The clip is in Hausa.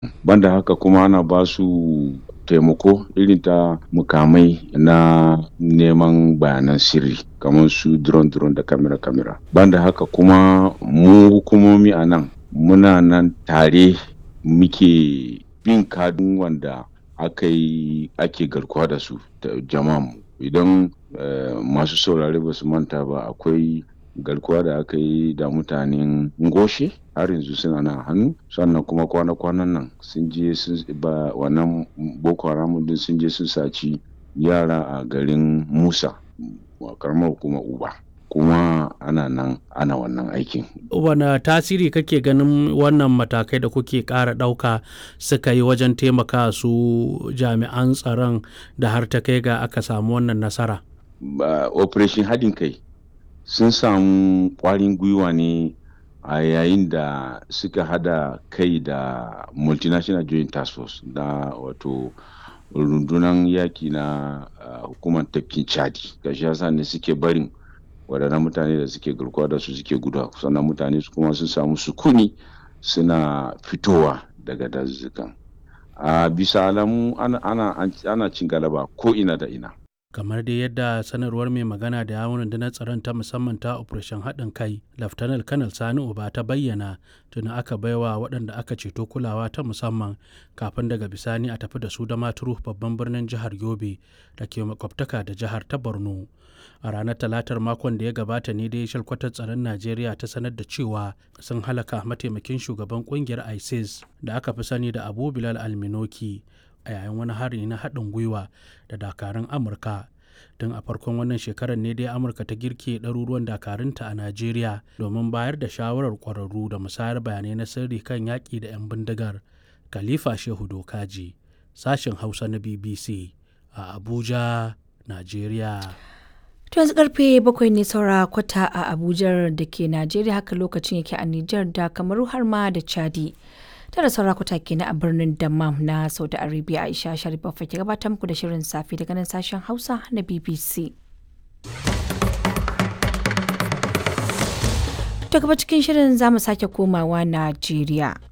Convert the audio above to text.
banda haka kuma ana ba su taimako irin ta mukamai na neman bayanan sirri kamar su drone drone da kamera kamera banda haka kuma mu hukumomi a nan muna nan tare muke bin kadun wanda aka yi ake garkuwa da su da jama'a idan masu saurare ba su manta ba akwai garkuwa da aka yi da mutanen ngoshe har yanzu suna nan hannu sannan kuma kwana-kwanan nan sun je sun ba wannan boko haram din sun je sun saci yara a garin musa karamar hukumar uba kuma ana nan ana wannan aikin. wane tasiri kake ganin wannan matakai da kuke ƙara ɗauka suka yi wajen taimaka su jami'an tsaron da har ta kai ga aka samu wannan nasara operation haɗin kai sun samu ƙwarin gwiwa ne a yayin da suka hada kai da multinational joint task force da wato rundunar yaki na hukumar tafkin chadi gashi yasa ne suke barin waɗannan mutane da suke garkuwa da su suke guda sannan mutane su kuma sun samu sukuni suna fitowa daga dazuzzukan a bisa alamu ana cin galaba ko ina da ina kamar dai yadda sanarwar mai magana da yawon rundunar tsaron ta musamman ta operation haɗin kai laftanar kanal sani uba ta bayyana tuni aka baiwa waɗanda aka ceto kulawa ta musamman kafin daga bisani a tafi da su da maturu babban birnin jihar yobe da ke makwabtaka da jihar ta borno a ranar talatar makon da ya gabata ne dai shalkwatar tsaron najeriya ta sanar da cewa sun halaka mataimakin shugaban kungiyar isis da aka fi sani da abu bilal alminoki a yayin wani hari na haɗin gwiwa da dakarun amurka tun a farkon wannan shekarar ne dai amurka ta girke ɗaruruwan dakarunta a najeriya domin bayar da shawarar ƙwararru da musayar bayanai na sirri kan yaƙi da 'yan bindigar khalifa shehu dokaji sashen hausa na bbc a abuja najeriya To yanzu karfe bakwai ne saura kwata a Abuja da ke Najeriya haka lokacin yake a Nijar da Kamaru har ma da Chadi. Tara saura kwata kenan a birnin Dammam na Saudi Arabia Aisha Sharif ke gabatar muku da shirin safe daga nan sashen Hausa na BBC. To gaba cikin shirin za mu sake komawa Najeriya.